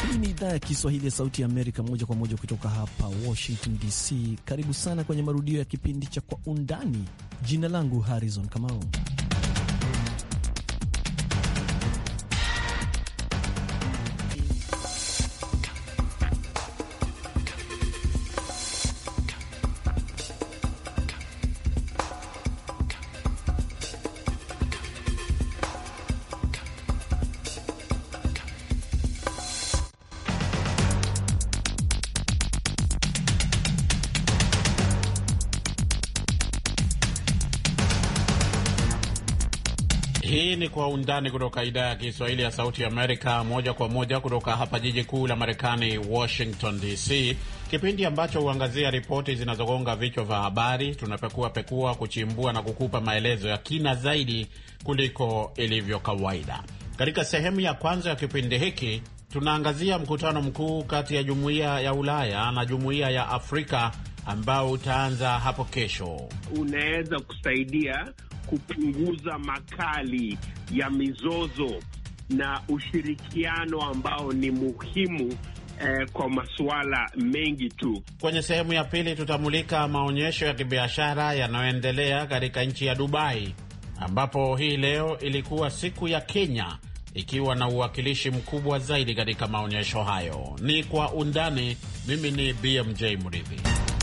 Hii ni idhaa ya Kiswahili ya Sauti ya Amerika, moja kwa moja kutoka hapa Washington DC. Karibu sana kwenye marudio ya kipindi cha Kwa Undani. Jina langu Harrison Kamau. Hii ni Kwa Undani kutoka idhaa ya Kiswahili ya Sauti ya Amerika, moja kwa moja kutoka hapa jiji kuu la Marekani, Washington DC, kipindi ambacho huangazia ripoti zinazogonga vichwa vya habari. Tunapekua pekua, kuchimbua na kukupa maelezo ya kina zaidi kuliko ilivyo kawaida. Katika sehemu ya kwanza ya kipindi hiki tunaangazia mkutano mkuu kati ya Jumuiya ya Ulaya na Jumuiya ya Afrika ambao utaanza hapo kesho. Unaweza kusaidia kupunguza makali ya mizozo na ushirikiano ambao ni muhimu eh, kwa masuala mengi tu. Kwenye sehemu ya pili tutamulika maonyesho ya kibiashara yanayoendelea katika nchi ya Dubai, ambapo hii leo ilikuwa siku ya Kenya ikiwa na uwakilishi mkubwa zaidi katika maonyesho hayo. Ni kwa undani. Mimi ni BMJ Mridhi.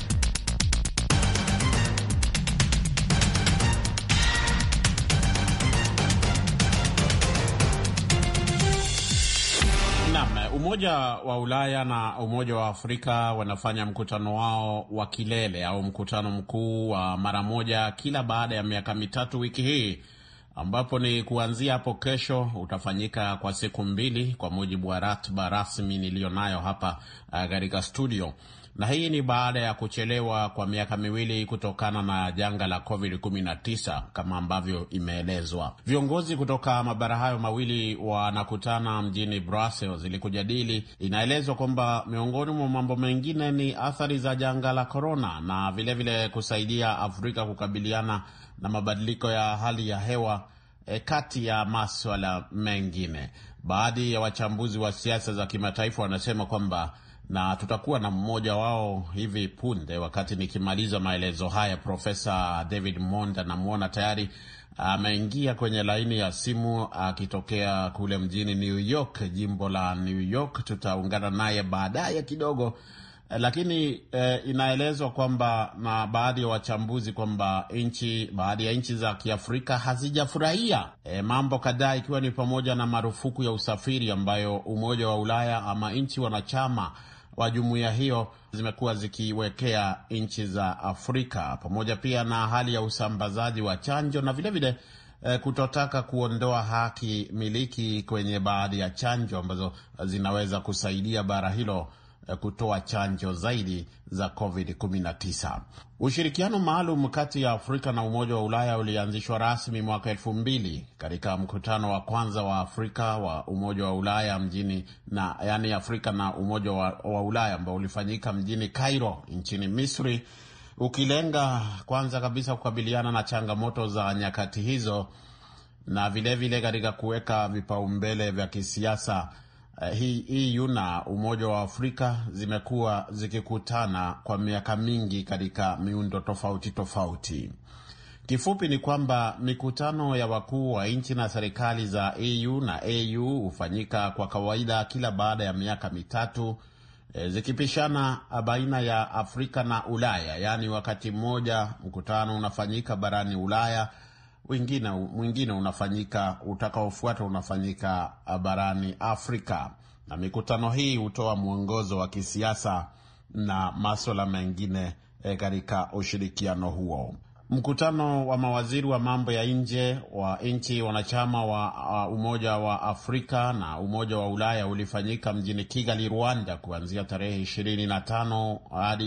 Umoja wa Ulaya na Umoja wa Afrika wanafanya mkutano wao wa kilele au mkutano mkuu wa mara moja kila baada ya miaka mitatu wiki hii, ambapo ni kuanzia hapo kesho, utafanyika kwa siku mbili kwa mujibu wa ratiba rasmi niliyonayo hapa katika uh, studio na hii ni baada ya kuchelewa kwa miaka miwili kutokana na janga la COVID-19 kama ambavyo imeelezwa. Viongozi kutoka mabara hayo mawili wanakutana mjini Brussels ili kujadili. Inaelezwa kwamba miongoni mwa mambo mengine ni athari za janga la korona na vilevile vile kusaidia Afrika kukabiliana na mabadiliko ya hali ya hewa e, kati ya maswala mengine. Baadhi ya wachambuzi wa siasa za kimataifa wanasema kwamba na tutakuwa na mmoja wao hivi punde, wakati nikimaliza maelezo haya. Profesa David Monda namwona tayari ameingia kwenye laini ya simu akitokea kule mjini New York, jimbo la New York. Tutaungana naye baadaye kidogo, lakini eh, inaelezwa kwamba na baadhi ya wa wachambuzi kwamba nchi baadhi ya nchi za Kiafrika hazijafurahia eh, mambo kadhaa, ikiwa ni pamoja na marufuku ya usafiri ambayo Umoja wa Ulaya ama nchi wanachama wa jumuiya hiyo zimekuwa zikiwekea nchi za Afrika, pamoja pia na hali ya usambazaji wa chanjo na vilevile vile, eh, kutotaka kuondoa haki miliki kwenye baadhi ya chanjo ambazo zinaweza kusaidia bara hilo eh, kutoa chanjo zaidi za COVID-19. Ushirikiano maalum kati ya Afrika na Umoja wa Ulaya ulianzishwa rasmi mwaka elfu mbili katika mkutano wa kwanza wa Afrika wa Umoja wa Ulaya mjini na yani Afrika na Umoja wa, wa Ulaya ambao ulifanyika mjini Cairo nchini Misri, ukilenga kwanza kabisa kukabiliana na changamoto za nyakati hizo na vilevile katika kuweka vipaumbele vya kisiasa. Uh, hii EU na Umoja wa Afrika zimekuwa zikikutana kwa miaka mingi katika miundo tofauti tofauti. Kifupi ni kwamba mikutano ya wakuu wa nchi na serikali za EU na AU hufanyika kwa kawaida kila baada ya miaka mitatu, e, zikipishana baina ya Afrika na Ulaya, yaani wakati mmoja mkutano unafanyika barani Ulaya mwingine mwingine unafanyika utakaofuata unafanyika barani Afrika, na mikutano hii hutoa mwongozo wa kisiasa na maswala mengine e, katika ushirikiano huo. Mkutano wa mawaziri wa mambo ya nje wa nchi wanachama wa uh, Umoja wa Afrika na Umoja wa Ulaya ulifanyika mjini Kigali, Rwanda, kuanzia tarehe 25 hadi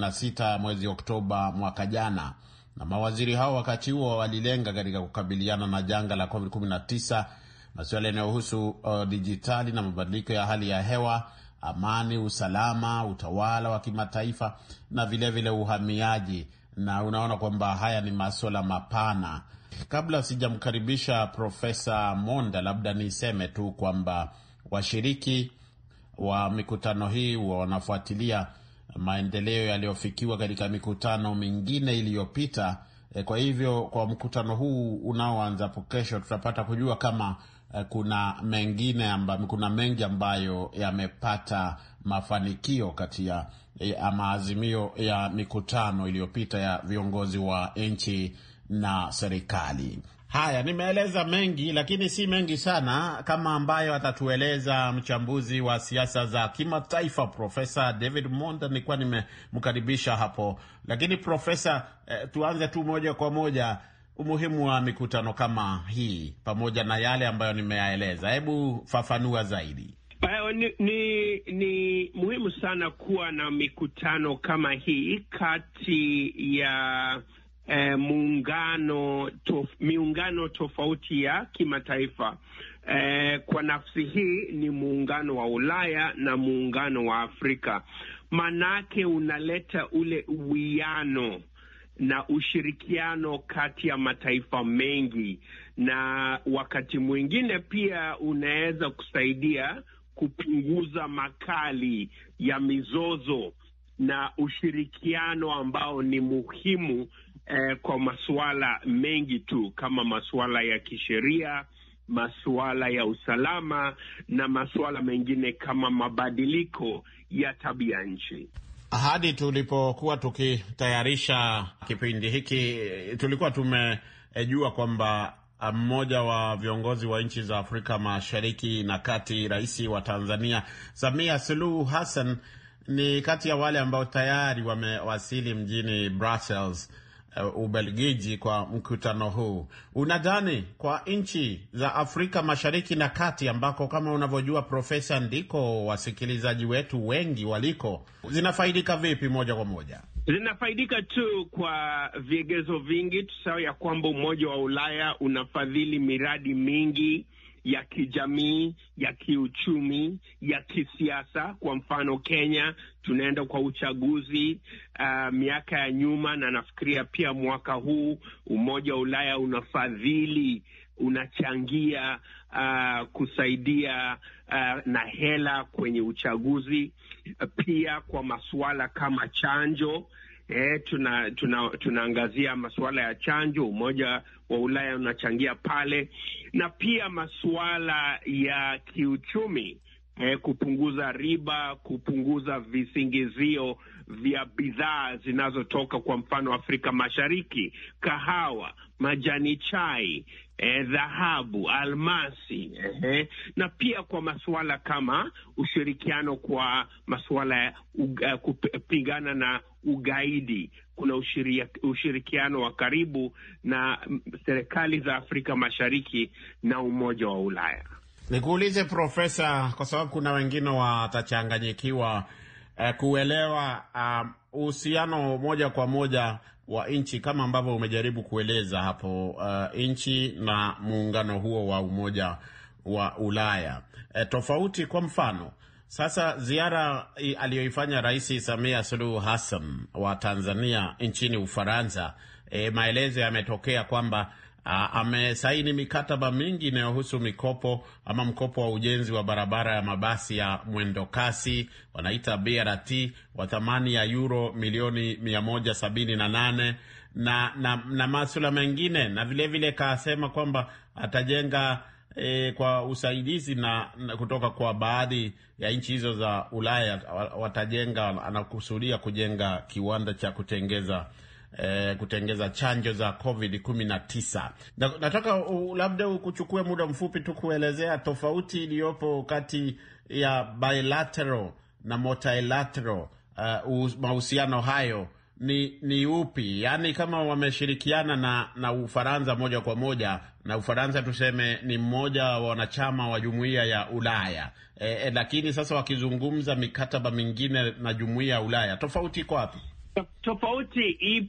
26 mwezi Oktoba mwaka jana na mawaziri hao wakati huo walilenga katika kukabiliana na janga la COVID-19, masuala yanayohusu uh, dijitali na mabadiliko ya hali ya hewa, amani, usalama, utawala wa kimataifa na vilevile vile uhamiaji. Na unaona kwamba haya ni masuala mapana. Kabla sijamkaribisha Profesa Monda, labda niseme tu kwamba washiriki wa mikutano hii huwa wanafuatilia maendeleo yaliyofikiwa katika mikutano mingine iliyopita. E, kwa hivyo kwa mkutano huu unaoanza hapo kesho tutapata kujua kama e, kuna mengine amba, kuna mengi ambayo yamepata mafanikio kati ya e, maazimio ya mikutano iliyopita ya viongozi wa nchi na serikali. Haya, nimeeleza mengi lakini si mengi sana kama ambayo atatueleza mchambuzi wa siasa za kimataifa Profesa David Monda. Nilikuwa nimemkaribisha hapo, lakini Profesa, eh, tuanze tu moja kwa moja umuhimu wa mikutano kama hii pamoja na yale ambayo nimeyaeleza. Hebu fafanua zaidi. Ni, ni, ni muhimu sana kuwa na mikutano kama hii kati ya Eh, muungano tof, miungano tofauti ya kimataifa. Eh, kwa nafsi hii ni muungano wa Ulaya na muungano wa Afrika, manake unaleta ule uwiano na ushirikiano kati ya mataifa mengi, na wakati mwingine pia unaweza kusaidia kupunguza makali ya mizozo na ushirikiano ambao ni muhimu Eh, kwa masuala mengi tu kama masuala ya kisheria, masuala ya usalama na masuala mengine kama mabadiliko ya tabia nchi. Hadi tulipokuwa tukitayarisha kipindi hiki, tulikuwa tumejua kwamba mmoja wa viongozi wa nchi za Afrika Mashariki na Kati, Rais wa Tanzania Samia Suluhu Hassan ni kati ya wale ambao tayari wamewasili mjini Brussels Uh, Ubelgiji kwa mkutano huu. Unadhani kwa nchi za Afrika Mashariki na Kati ambako kama unavyojua Profesa, ndiko wasikilizaji wetu wengi waliko, zinafaidika vipi moja kwa moja? Zinafaidika tu kwa vigezo vingi. Tusahau ya kwamba Umoja wa Ulaya unafadhili miradi mingi ya kijamii, ya kiuchumi, ya kisiasa. Kwa mfano, Kenya tunaenda kwa uchaguzi uh, miaka ya nyuma, na nafikiria pia mwaka huu Umoja wa Ulaya unafadhili, unachangia uh, kusaidia uh, na hela kwenye uchaguzi. Pia kwa masuala kama chanjo Eh, tuna, tuna, tunaangazia masuala ya chanjo. Umoja wa Ulaya unachangia pale, na pia masuala ya kiuchumi eh, kupunguza riba, kupunguza visingizio vya bidhaa zinazotoka kwa mfano Afrika Mashariki, kahawa, majani chai, dhahabu, eh, almasi eh, na pia kwa masuala kama ushirikiano kwa masuala ya uh, kupigana na ugaidi. Kuna ushiria, ushirikiano wa karibu na serikali za Afrika Mashariki na Umoja wa Ulaya. Nikuulize Profesa, kwa sababu kuna wengine watachanganyikiwa eh, kuelewa uhusiano uh, moja kwa moja wa nchi kama ambavyo umejaribu kueleza hapo, uh, nchi na muungano huo wa Umoja wa Ulaya eh, tofauti. Kwa mfano sasa, ziara aliyoifanya Rais Samia Suluhu Hassan wa Tanzania nchini Ufaransa, eh, maelezo yametokea kwamba amesaini mikataba mingi inayohusu mikopo ama mkopo wa ujenzi wa barabara ya mabasi ya mwendo kasi wanaita BRT wa thamani ya euro milioni mia moja sabini na nane na, na, na masuala mengine na vilevile kasema kwamba atajenga e, kwa usaidizi na, na kutoka kwa baadhi ya nchi hizo za Ulaya watajenga, anakusudia kujenga kiwanda cha kutengeza Eh, kutengeza chanjo za Covid 19. Na, nataka uh, labda ukuchukue muda mfupi tu kuelezea tofauti iliyopo kati ya bilateral na multilateral uh, mahusiano hayo ni ni upi? Yaani kama wameshirikiana na na Ufaransa moja kwa moja, na Ufaransa tuseme ni mmoja wa wanachama wa jumuiya ya Ulaya eh, eh, lakini sasa wakizungumza mikataba mingine na jumuiya ya Ulaya, tofauti iko wapi? Tofauti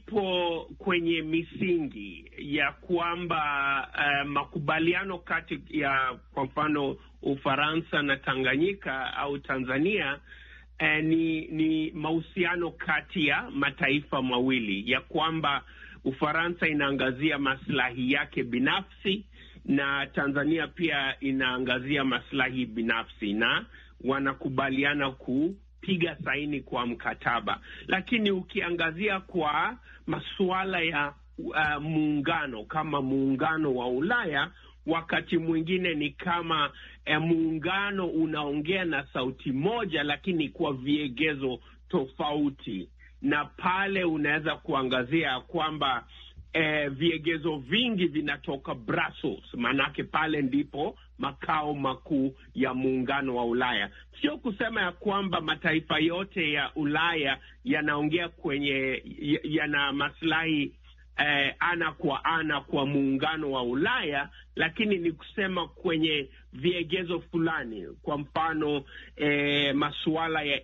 ipo kwenye misingi ya kwamba uh, makubaliano kati ya kwa mfano Ufaransa na Tanganyika au Tanzania uh, ni, ni mahusiano kati ya mataifa mawili ya kwamba Ufaransa inaangazia maslahi yake binafsi na Tanzania pia inaangazia maslahi binafsi na wanakubaliana kupiga saini kwa mkataba, lakini ukiangazia kwa masuala ya uh, muungano kama muungano wa Ulaya wakati mwingine ni kama eh, muungano unaongea na sauti moja, lakini kwa viegezo tofauti, na pale unaweza kuangazia kwamba eh, viegezo vingi vinatoka Brussels, maanake pale ndipo makao makuu ya muungano wa Ulaya. Sio kusema ya kwamba mataifa yote ya Ulaya yanaongea kwenye yana maslahi Eh, ana kwa ana kwa muungano wa Ulaya, lakini ni kusema kwenye viegezo fulani. Kwa mfano eh, masuala ya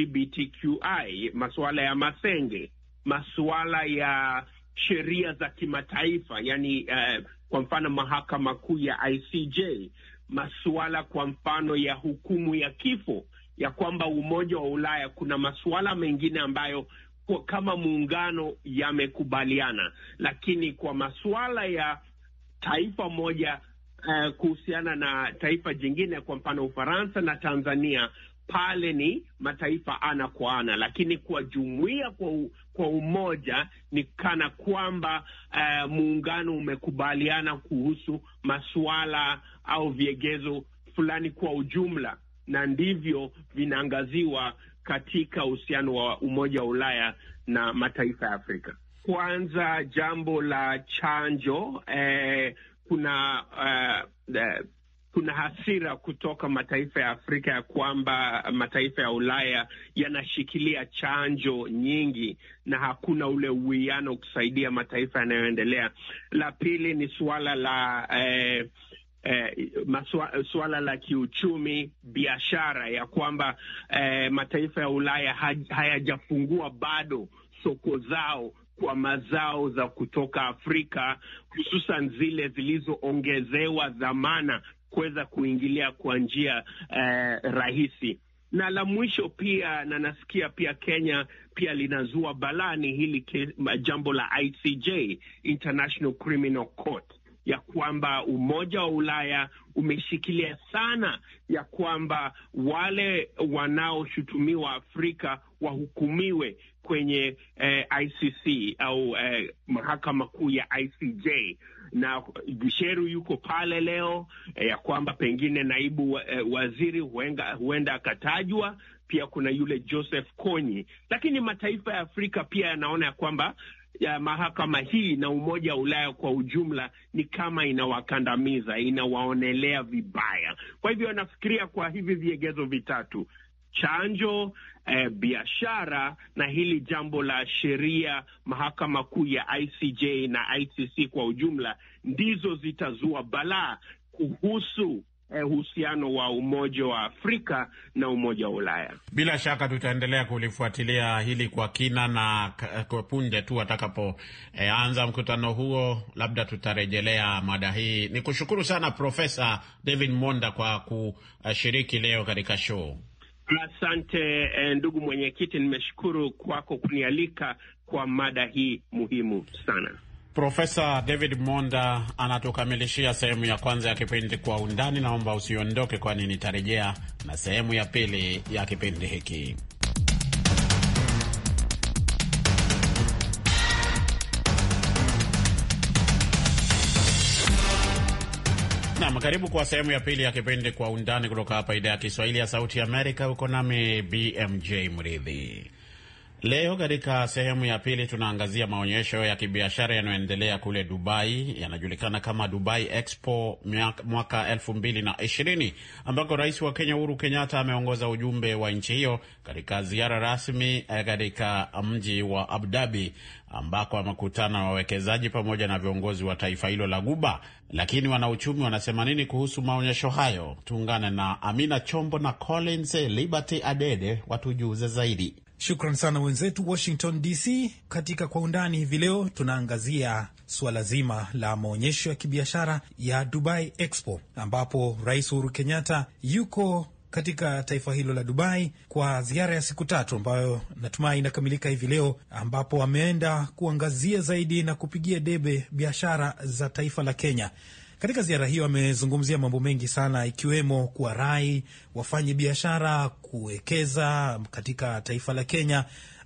LGBTQI, masuala ya masenge, masuala ya sheria za kimataifa, yani eh, kwa mfano mahakama kuu ya ICJ, masuala kwa mfano ya hukumu ya kifo, ya kwamba Umoja wa Ulaya kuna masuala mengine ambayo kwa kama muungano yamekubaliana, lakini kwa masuala ya taifa moja uh, kuhusiana na taifa jingine, kwa mfano Ufaransa na Tanzania, pale ni mataifa ana kwa ana, lakini kwa jumuiya kwa, u, kwa umoja ni kana kwamba uh, muungano umekubaliana kuhusu masuala au viegezo fulani kwa ujumla, na ndivyo vinaangaziwa katika uhusiano wa Umoja wa Ulaya na mataifa ya Afrika. Kwanza, jambo la chanjo eh, kuna uh, uh, kuna hasira kutoka mataifa ya Afrika ya kwamba mataifa ya Ulaya yanashikilia chanjo nyingi na hakuna ule uwiano kusaidia mataifa yanayoendelea. La pili ni suala la eh, Eh, maswa, suala la kiuchumi, biashara ya kwamba eh, mataifa ya Ulaya hayajafungua bado soko zao kwa mazao za kutoka Afrika, hususan zile zilizoongezewa dhamana kuweza kuingilia kwa njia eh, rahisi. Na la mwisho pia, na nasikia pia Kenya pia linazua balani hili jambo la ICJ, International Criminal Court ya kwamba Umoja wa Ulaya umeshikilia sana ya kwamba wale wanaoshutumiwa Afrika wahukumiwe kwenye eh, ICC au eh, mahakama kuu ya ICJ na Gisheru yuko pale leo eh, ya kwamba pengine naibu eh, waziri huenda, huenda akatajwa. Pia kuna yule Joseph Kony, lakini mataifa ya Afrika pia yanaona ya kwamba ya mahakama hii na Umoja wa Ulaya kwa ujumla ni kama inawakandamiza, inawaonelea vibaya. Kwa hivyo nafikiria kwa hivi viegezo vitatu, chanjo, eh, biashara na hili jambo la sheria, mahakama kuu ya ICJ na ICC kwa ujumla, ndizo zitazua balaa kuhusu uhusiano wa Umoja wa Afrika na Umoja wa Ulaya. Bila shaka tutaendelea kulifuatilia hili kwa kina, na kwa punde tu atakapoanza e, mkutano huo, labda tutarejelea mada hii. Ni kushukuru sana Profesa David Monda kwa kushiriki leo katika show. Asante ndugu mwenyekiti, nimeshukuru kwako kunialika kwa mada hii muhimu sana. Profesa David Monda anatukamilishia sehemu ya kwanza ya kipindi Kwa Undani. Naomba usiondoke, kwani nitarejea na sehemu ya pili ya kipindi hiki. Nam, karibu kwa sehemu ya pili ya kipindi Kwa Undani kutoka hapa idhaa ya Kiswahili ya Sauti ya Amerika. Uko nami BMJ Mridhi. Leo katika sehemu ya pili tunaangazia maonyesho ya kibiashara yanayoendelea kule Dubai, yanajulikana kama Dubai Expo mwaka elfu mbili na ishirini, ambako rais wa Kenya Uhuru Kenyatta ameongoza ujumbe wa nchi hiyo katika ziara rasmi katika mji wa Abu Dhabi, ambako amekutana na wawekezaji pamoja na viongozi wa taifa hilo la Guba. Lakini wanauchumi wanasema nini kuhusu maonyesho hayo? Tuungane na Amina Chombo na Collins Liberty Adede watujuze zaidi. Shukran sana wenzetu Washington DC. Katika Kwa Undani hivi leo tunaangazia suala zima la maonyesho ya kibiashara ya Dubai Expo, ambapo Rais Uhuru Kenyatta yuko katika taifa hilo la Dubai kwa ziara ya siku tatu ambayo natumai inakamilika hivi leo, ambapo ameenda kuangazia zaidi na kupigia debe biashara za taifa la Kenya. Katika ziara hiyo amezungumzia mambo mengi sana, ikiwemo kuwarai wafanye biashara kuwekeza katika taifa la Kenya.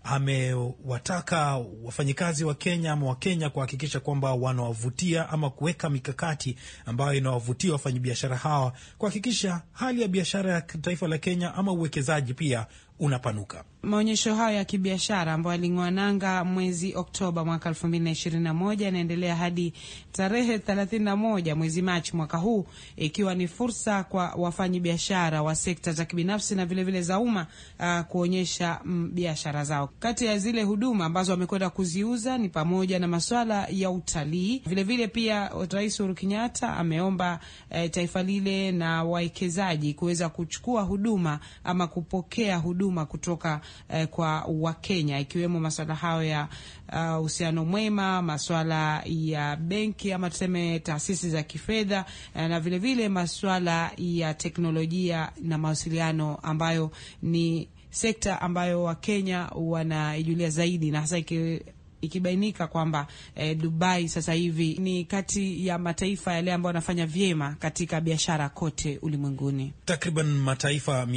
Amewataka wafanyikazi wa Kenya ama Wakenya kuhakikisha kwamba wanawavutia ama kuweka mikakati ambayo inawavutia wafanyabiashara hawa kuhakikisha hali ya biashara ya taifa la Kenya ama uwekezaji pia unapanuka. Maonyesho hayo ya kibiashara ambayo yaling'oa nanga mwezi Oktoba mwaka elfu mbili na ishirini na moja yanaendelea hadi tarehe thelathini na moja mwezi Machi mwaka huu, ikiwa ni fursa kwa wafanyi biashara wa sekta za kibinafsi na vilevile vile za umma uh, kuonyesha mm, biashara zao. Kati ya zile huduma ambazo wamekwenda kuziuza ni pamoja na maswala ya utalii. Vilevile pia Rais Uhuru Kenyatta ameomba eh, taifa lile na wawekezaji kuweza kuchukua huduma ama kupokea huduma kutoka eh, kwa Wakenya ikiwemo maswala hayo ya uhusiano uh, mwema, maswala ya benki ama tuseme taasisi za kifedha eh, na vilevile vile maswala ya teknolojia na mawasiliano ambayo ni sekta ambayo Wakenya wanaijulia zaidi na hasa iki ikibainika kwamba eh, Dubai sasa hivi ni kati ya mataifa yale ambayo yanafanya vyema katika biashara kote ulimwenguni. Takriban mataifa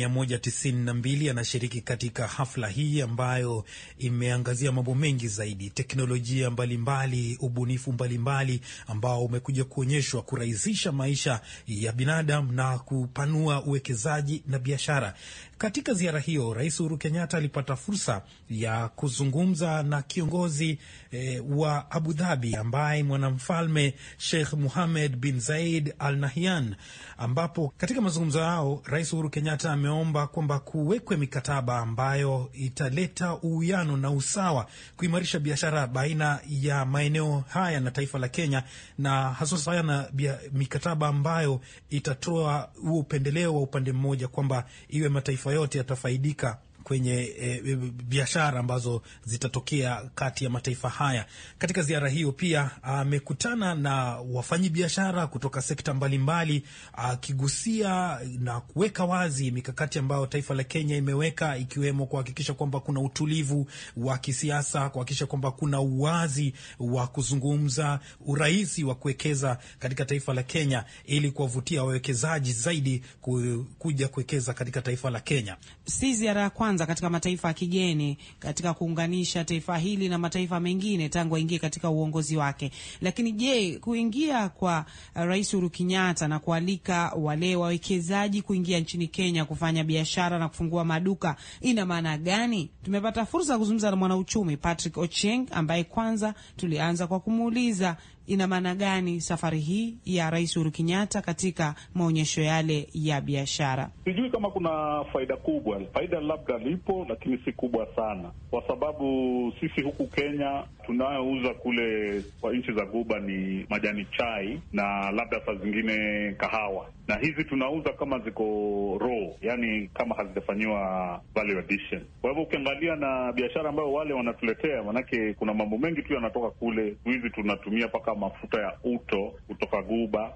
192 yanashiriki katika hafla hii ambayo imeangazia mambo mengi zaidi, teknolojia mbalimbali mbali, ubunifu mbalimbali mbali, ambao umekuja kuonyeshwa kurahisisha maisha ya binadamu na kupanua uwekezaji na biashara. Katika ziara hiyo, Rais Uhuru Kenyatta alipata fursa ya kuzungumza na kiongozi eh, wa Abu Dhabi ambaye mwanamfalme Sheikh Muhamed bin Zaid Al Nahyan, ambapo katika mazungumzo yao Rais Uhuru Kenyatta ameomba kwamba kuwekwe mikataba ambayo italeta uwiano na usawa, kuimarisha biashara baina ya maeneo haya na taifa la Kenya, na hasa sana mikataba ambayo itatoa huo upendeleo wa upande mmoja, kwamba iwe mataifa yote yatafaidika kwenye e, biashara ambazo zitatokea kati ya mataifa haya. Katika ziara hiyo pia amekutana na wafanyi biashara kutoka sekta mbalimbali, akigusia na kuweka wazi mikakati ambayo taifa la Kenya imeweka ikiwemo kuhakikisha kwamba kuna utulivu wa kisiasa, kuhakikisha kwamba kuna uwazi wa kuzungumza, urahisi wa kuwekeza katika taifa la Kenya ili kuwavutia wawekezaji zaidi kuja kuwekeza katika taifa la Kenya. Si ziara ya kwanza katika mataifa ya kigeni katika kuunganisha taifa hili na mataifa mengine tangu aingie katika uongozi wake. Lakini je, kuingia kwa Rais Uhuru Kenyatta na kualika wale wawekezaji kuingia nchini Kenya kufanya biashara na kufungua maduka ina maana gani? Tumepata fursa ya kuzungumza na mwanauchumi Patrick Ochieng ambaye kwanza tulianza kwa kumuuliza ina maana gani safari hii ya Rais Uhuru Kenyatta katika maonyesho yale ya biashara? Sijui kama kuna faida kubwa. Faida labda lipo, lakini si kubwa sana, kwa sababu sisi huku Kenya tunayouza kule kwa nchi za Guba ni majani chai na labda saa zingine kahawa, na hizi tunauza kama ziko raw, yani kama hazijafanyiwa value addition. Kwa hivyo ukiangalia na biashara ambayo wale wanatuletea, manake kuna mambo mengi tu yanatoka kule. Siku hizi tunatumia mpaka mafuta ya uto kutoka Guba,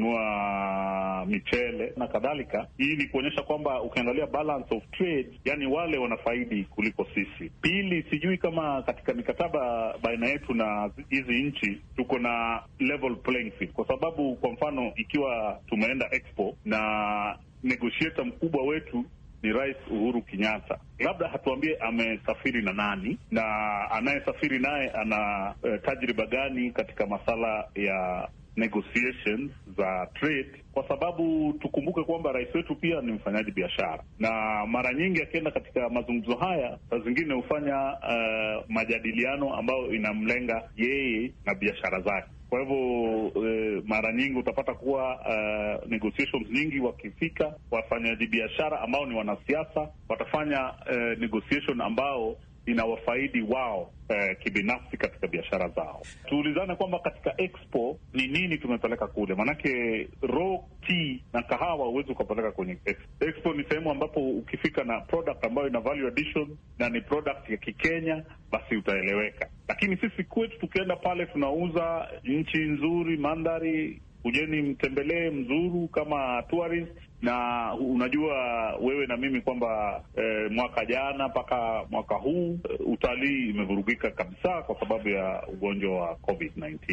tunanunua michele na kadhalika. Hii ni kuonyesha kwamba ukiangalia balance of trade, yani wale wanafaidi kuliko sisi. Pili, sijui kama katika mikataba baina yetu na hizi nchi tuko na level playing field, kwa sababu kwa mfano ikiwa tumeenda Expo na negotiator mkubwa wetu ni Rais Uhuru Kenyatta, labda hatuambie amesafiri na nani na anayesafiri naye ana uh, tajriba gani katika masala ya negotiations za trade, kwa sababu tukumbuke kwamba rais wetu pia ni mfanyaji biashara, na mara nyingi akienda katika mazungumzo haya, saa zingine hufanya uh, majadiliano ambayo inamlenga yeye na biashara zake. Kwa hivyo eh, mara nyingi utapata kuwa uh, negotiations nyingi wakifika, wafanyaji biashara ambao ni wanasiasa watafanya uh, negotiation ambao inawafaidi wao eh, kibinafsi katika biashara zao. Tuulizane kwamba katika expo ni nini tumepeleka kule, maanake raw tea na kahawa huwezi ukapeleka kwenye expo. Expo ni sehemu ambapo ukifika na product ambayo ina value addition na ni product ya Kikenya, basi utaeleweka. Lakini sisi kwetu tukienda pale tunauza nchi nzuri, mandhari Kujeni mtembelee mzuru kama tourist, na unajua wewe na mimi kwamba eh, mwaka jana mpaka mwaka huu eh, utalii imevurugika kabisa kwa sababu ya ugonjwa wa COVID-19.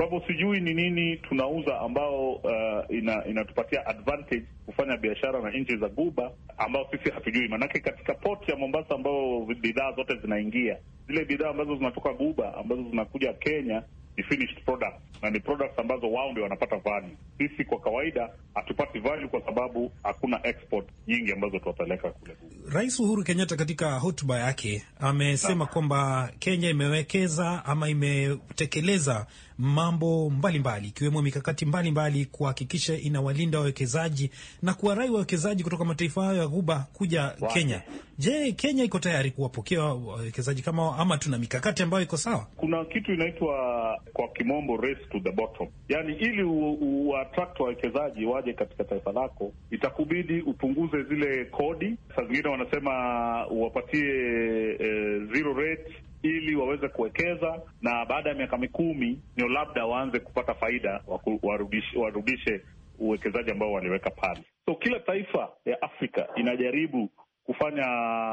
Kwa hivyo sijui ni nini tunauza ambao uh, ina, inatupatia advantage kufanya biashara na nchi za Guba ambao sisi hatujui, maanake katika port ya Mombasa ambao bidhaa zote zinaingia, zile bidhaa ambazo zinatoka Guba ambazo zinakuja Kenya ni finished product na ni products ambazo wao ndio wanapata value. Sisi kwa kawaida hatupati value kwa sababu hakuna export nyingi ambazo tunapeleka kule. Rais Uhuru Kenyatta katika hotuba yake amesema kwamba Kenya imewekeza ama imetekeleza mambo mbalimbali ikiwemo mbali, mikakati mbalimbali kuhakikisha inawalinda wawekezaji na kuwarai wawekezaji kutoka mataifa hayo ya Ghuba kuja wow, Kenya. Je, Kenya iko tayari kuwapokea wawekezaji kama ama tuna mikakati ambayo iko sawa? Kuna kitu inaitwa kwa kimombo race to the bottom, yaani ili uattract wawekezaji waje katika taifa lako itakubidi upunguze zile kodi. Saa zingine wanasema uwapatie eh, zero rate ili waweze kuwekeza na baada ya miaka mikumi ndio labda waanze kupata faida, warudishe, warudishe uwekezaji ambao waliweka pale. So kila taifa ya Afrika inajaribu kufanya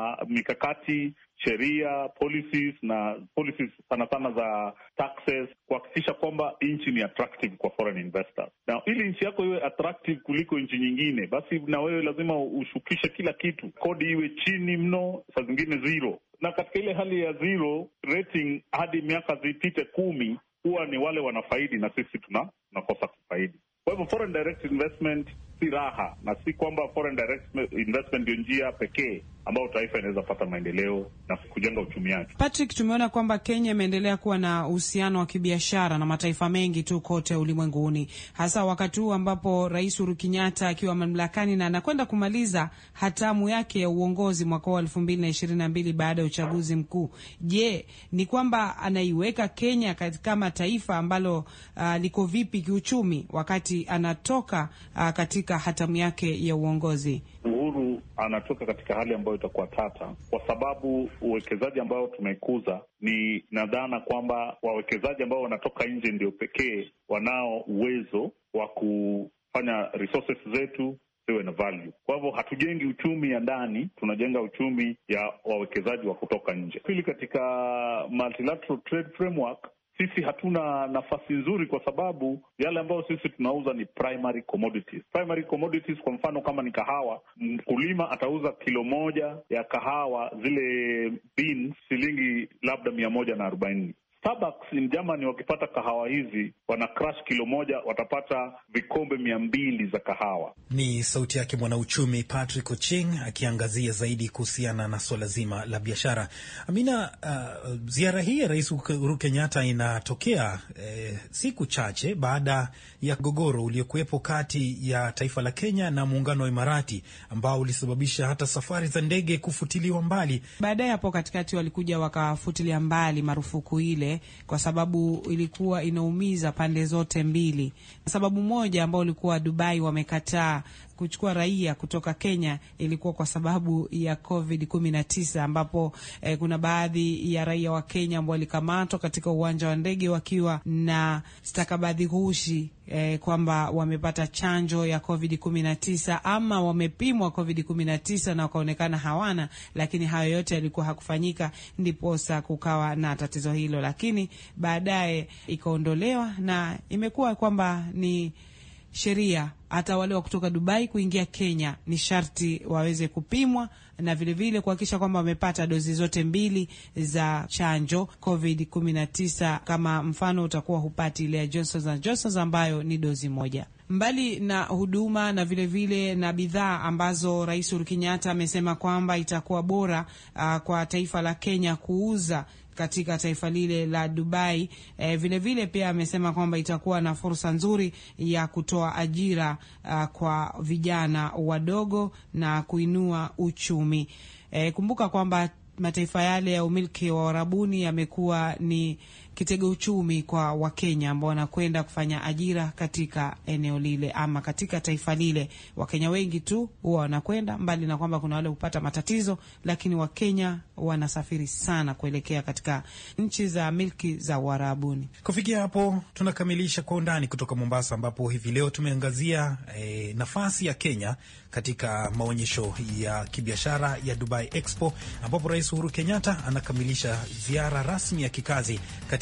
mikakati, sheria, policies na policies sana sana za taxes kuhakikisha kwamba nchi ni attractive kwa foreign investors. Na ili nchi yako iwe attractive kuliko nchi nyingine, basi na wewe lazima ushukishe kila kitu, kodi iwe chini mno, saa zingine zero na katika ile hali ya zero rating hadi miaka zipite kumi, huwa ni wale wanafaidi na sisi tuna tunakosa kufaidi. Kwa hivyo foreign direct investment si raha, na si kwamba foreign direct investment ndio njia pekee ambayo taifa inaweza pata maendeleo na kujenga uchumi wake. Patrick, tumeona kwamba Kenya imeendelea kuwa na uhusiano wa kibiashara na mataifa mengi tu kote ulimwenguni, hasa wakati huu ambapo Rais Uhuru Kenyatta akiwa mamlakani na anakwenda kumaliza hatamu yake ya uongozi mwaka wa elfu mbili na ishirini na mbili baada ya uchaguzi mkuu. Je, ni kwamba anaiweka Kenya kama taifa ambalo uh, liko vipi kiuchumi wakati anatoka uh, katika hatamu yake ya uongozi? Uhuru anatoka katika hali ambayo itakuwa tata, kwa sababu uwekezaji ambao tumekuza ni nadhana kwamba wawekezaji ambao wanatoka nje ndio pekee wanao uwezo wa kufanya resources zetu ziwe na value. Kwa hivyo hatujengi uchumi ya ndani, tunajenga uchumi ya wawekezaji wa kutoka nje. Pili, katika multilateral trade framework sisi hatuna nafasi nzuri kwa sababu yale ambayo sisi tunauza ni primary commodities. Primary commodities, kwa mfano kama ni kahawa, mkulima atauza kilo moja ya kahawa zile beans shilingi labda mia moja na arobaini. Starbucks in Germany wakipata kahawa hizi wana crush kilo moja watapata vikombe mia mbili za kahawa. Ni sauti yake mwanauchumi Patrick Oching akiangazia zaidi kuhusiana na suala zima la biashara. Amina, uh, ziara hii ya Rais Uhuru Kenyatta inatokea eh, siku chache baada ya mgogoro uliokuwepo kati ya taifa la Kenya na muungano wa Imarati ambao ulisababisha hata safari za ndege kufutiliwa mbali. Baadaye hapo katikati walikuja wakafutilia mbali marufuku ile kwa sababu ilikuwa inaumiza pande zote mbili. Sababu moja ambao ilikuwa Dubai wamekataa kuchukua raia kutoka Kenya ilikuwa kwa sababu ya Covid 19 ambapo eh, kuna baadhi ya raia wa Kenya ambao walikamatwa katika uwanja wa ndege wakiwa na stakabadhi ghushi eh, kwamba wamepata chanjo ya Covid 19 ama wamepimwa Covid 19 na wakaonekana hawana, lakini hayo yote yalikuwa hakufanyika, ndiposa kukawa na tatizo hilo, lakini baadaye ikaondolewa na imekuwa kwamba ni sheria hata wale wa kutoka Dubai kuingia Kenya ni sharti waweze kupimwa na vilevile kuhakikisha kwamba wamepata dozi zote mbili za chanjo Covid 19. Kama mfano utakuwa hupati ile ya Johnson and Johnson ambayo ni dozi moja. Mbali na huduma na vilevile vile na bidhaa ambazo Rais Uhuru Kenyatta amesema kwamba itakuwa bora uh, kwa taifa la Kenya kuuza katika taifa lile la Dubai. E, vile vile pia amesema kwamba itakuwa na fursa nzuri ya kutoa ajira uh, kwa vijana wadogo na kuinua uchumi. E, kumbuka kwamba mataifa yale ya umiliki wa Arabuni yamekuwa ni kitega uchumi kwa Wakenya ambao wanakwenda kufanya ajira katika eneo lile ama katika taifa lile. Wakenya wengi tu huwa wanakwenda, mbali na kwamba kuna wale hupata matatizo, lakini Wakenya wanasafiri sana kuelekea katika nchi za milki za Uarabuni. Kufikia hapo tunakamilisha Kwa Undani kutoka Mombasa, ambapo hivi leo tumeangazia eh, nafasi ya Kenya katika maonyesho ya kibiashara ya Dubai Expo, ambapo Rais Uhuru Kenyatta anakamilisha ziara rasmi ya kikazi katika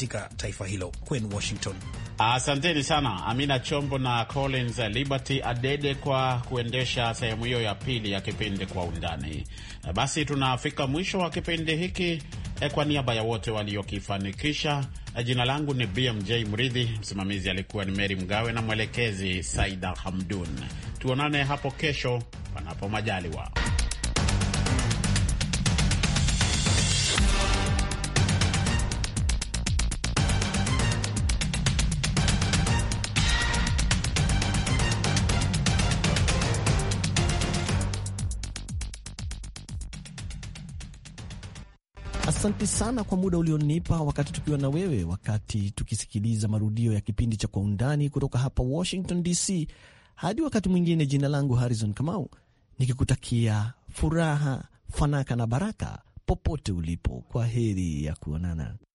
katika taifa hilo. Kwenu Washington. Asanteni sana Amina Chombo na Collins Liberty Adede kwa kuendesha sehemu hiyo ya pili ya kipindi Kwa Undani. Basi tunafika mwisho wa kipindi hiki. Kwa niaba ya wote waliokifanikisha, jina langu ni BMJ Mridhi, msimamizi alikuwa ni Meri Mgawe na mwelekezi Saida Hamdun. Tuonane hapo kesho, panapo majaliwa. Asante sana kwa muda ulionipa wakati tukiwa na wewe, wakati tukisikiliza marudio ya kipindi cha Kwa Undani kutoka hapa Washington DC. Hadi wakati mwingine, jina langu Harrison Kamau, nikikutakia furaha, fanaka na baraka popote ulipo. Kwa heri ya kuonana.